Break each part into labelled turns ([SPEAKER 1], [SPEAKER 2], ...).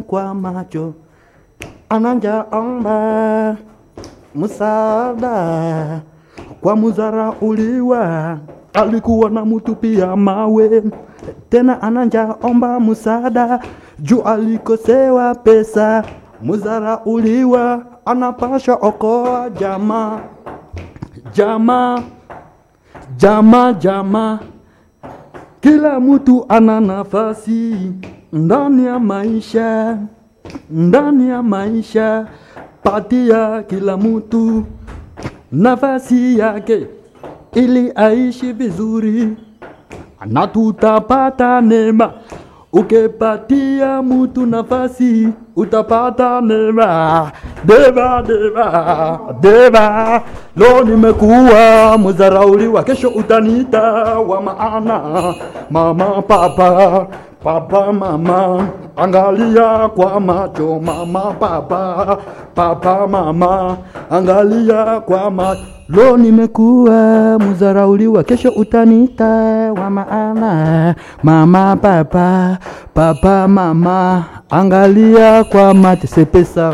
[SPEAKER 1] kwa macho ananja omba msaada kwa muzara uliwa alikuwa na mutupia mawe tena ananja omba msaada juu alikosewa pesa muzara uliwa anapasha okoa jamaa jamaa jamaa jamaa kila mtu ana nafasi ndani ya maisha, ndani ya maisha, patia kila mtu nafasi yake ili aishi vizuri, na tutapata neema. Ukipatia mtu nafasi utapata neema. Deva, deva, deva, lo nimekuwa mzarauliwa, kesho utaniita wa maana. Mama, papa, papa, mama, angalia kwa macho. Mama, papa, papa, mama, angalia kwa macho. Lo nimekuwa mzarauliwa, kesho utaniita wa maana. Mama, papa, papa, mama, angalia kwa macho. C'est pesa.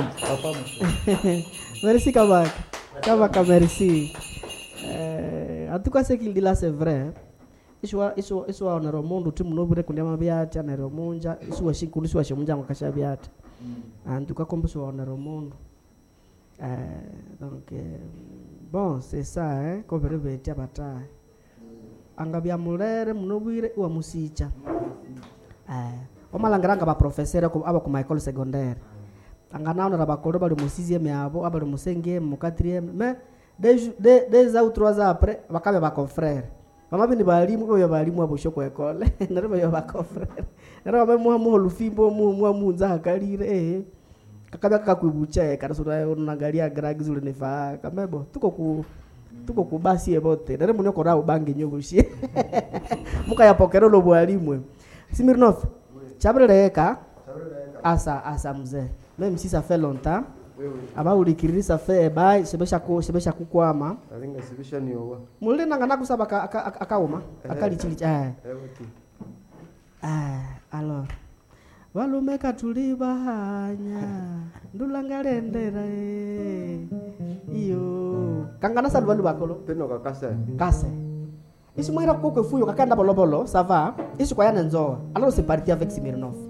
[SPEAKER 2] merci Kabaka. Kabaka, merci. Euh, en tout cas, ce qu'il dit là, c'est vrai. iswa iswa iswa onero mundu ti munobire kundiama byati anero munja isuwa shinkulu isuwa shimunja ngakasha byati antu kakomba iswa onero mundu euh, donc euh, bon c'est ça hein kobere beti abatahe anga bya mulere munobwire iwa musicha eh omalangiranga baprofesere aba ku michael secondaire anganaonera bakolo bali musizieme abo abali musengeme mukatrieme me des de, des ou trois ans après bakabe bakonfrere bamabi ni balimu oyo balimu abo shoko ekole nare bayo bakonfrere nare babe muha muho lufimbo muho muha munza hakalire eh kakabya kakakwibucha karasura unangalia gragi zule nefa kamebo tuko ku tuko kubasi ebote nare munyo kora ubange nyobushie mukayapokera lo bwalimwe Smirnov chabreleka asa asa mzee même si ça fait longtemps aba ulikiriri ça fait ba sebesha ku sebesha kukwama
[SPEAKER 3] alinga sibisha ni owa
[SPEAKER 2] mulile nanga nakusaba aka- aka- aka- akauma akalichilichi eh
[SPEAKER 3] ewati
[SPEAKER 2] eh alors valume katulibahanya ndulangalendera eh. iyo kangana sali valu bakolo
[SPEAKER 3] peno kakasa
[SPEAKER 2] kase isimwira kokwe fuyo kakanda bolobolo ça va isikwayana nzoa alors c'est parti avec Smirnov